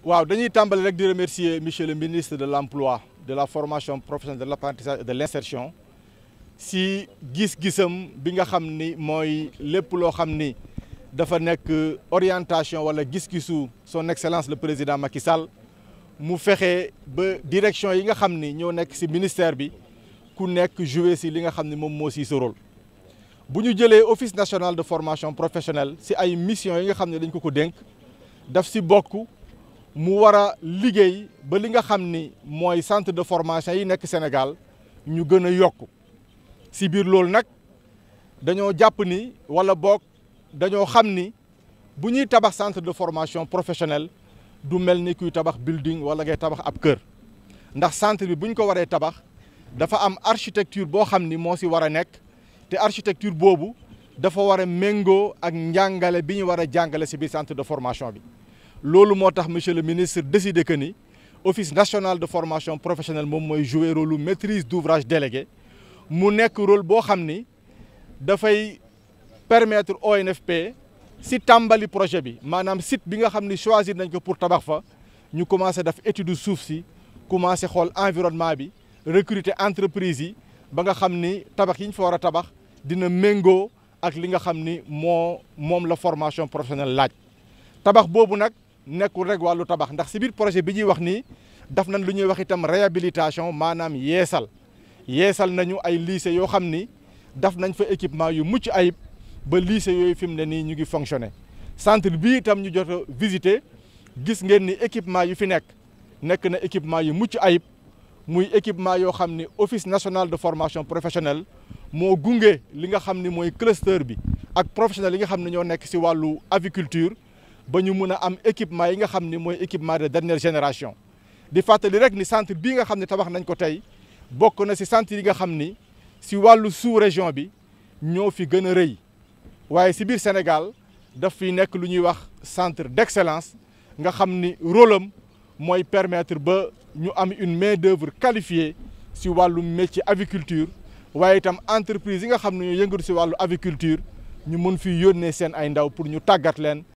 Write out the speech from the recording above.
waaw dañuy tàmbali rek di remercier monsieur le ministre de l'emploi de la formation professionnelle de l'apprentissage et de l'insertion si gis-gisam bi nga xam ni mooy lépp loo xam ni dafa nekk orientation wala gis-gisu son excellence le président Macky Sall mu fexe ba direction yi nga xam ni ñoo nekk ci ministère bi ku nekk jouer ci li nga xam ni moom moo ci sa rôle bu ñu jëlee office national de formation professionnelle ci ay mission yi nga xam ne dañ ko ko dénk daf ci bokk mu war a liggéey ba li nga xam ni mooy centre de formation yi nekk Sénégal ñu gën a yokk ci biir loolu nag dañoo jàpp ni walla boog dañoo xam ni bu ñuy tabax centre de formation professionnelle du mel ni kuy tabax building walla ngay tabax ab kër ndax centre bi bu ñu ko waree tabax dafa am architecture boo xam ni moo ci war a nekk te architecture boobu dafa war a méngoo ak njàngale bi ñu war a jàngale ci biir centre de formation bi loolu moo tax monsieur le ministre décidé que ni office national de formation professionnelle moom mooy jouer rôle maîtrise d'ouvrage délégué mu nekk rôle boo xam ni dafay permettre ONFP ci tàmbali projet bi maanaam site bi nga xam ni choisir nañ ko pour tabax fa ñu commencé def étude suuf si commencé xool environnement bi recruter entreprise yi ba nga xam ni tabax yi ñu fa war a tabax dina méngoo ak li nga xam ni moo moom la formation professionnelle laaj tabax boobu nag nekkul rek wàllu tabax ndax ci biir projet bi ñuy wax nii daf nañ lu ñuy wax itam réhabilitation maanaam yeesal yeesal nañu ay lycée yoo xam ni daf nañ fa équipement yu mucc ayib ba lycée yooyu fi mu ne nii ñu ngi fonctionner centre bii itam ñu jot a visiter gis ngeen ni équipement yu fi nekk nekk na équipement yu mucc ayib muy équipement yoo xam ni office national de formation professionnelle moo gunge li nga xam ni mooy cluster bi ak professionnels yi nga xam ne ñoo nekk ci wàllu aviculture ba ñu mun a am équipement yi nga xam ni mooy équipement de dernière génération di fàttali rek ni centre bii nga xam ne tabax nañ ko tey bokk na ci centre yi nga xam ni ci wàllu sous-région bi ñoo fi gën a rëy waaye ci biir Sénégal daf fi nekk lu ñuy wax centre d'excellence nga xam ni rôle am mooy permettre ba ñu am une main-d'œuvre qualifiée ci wàllu métier aviculture waaye itam entreprise yi nga xam ne ñoo yëngatu ci wàllu aviculture ñu mun fi yónnee seen ay ndaw pour ñu tàggat leen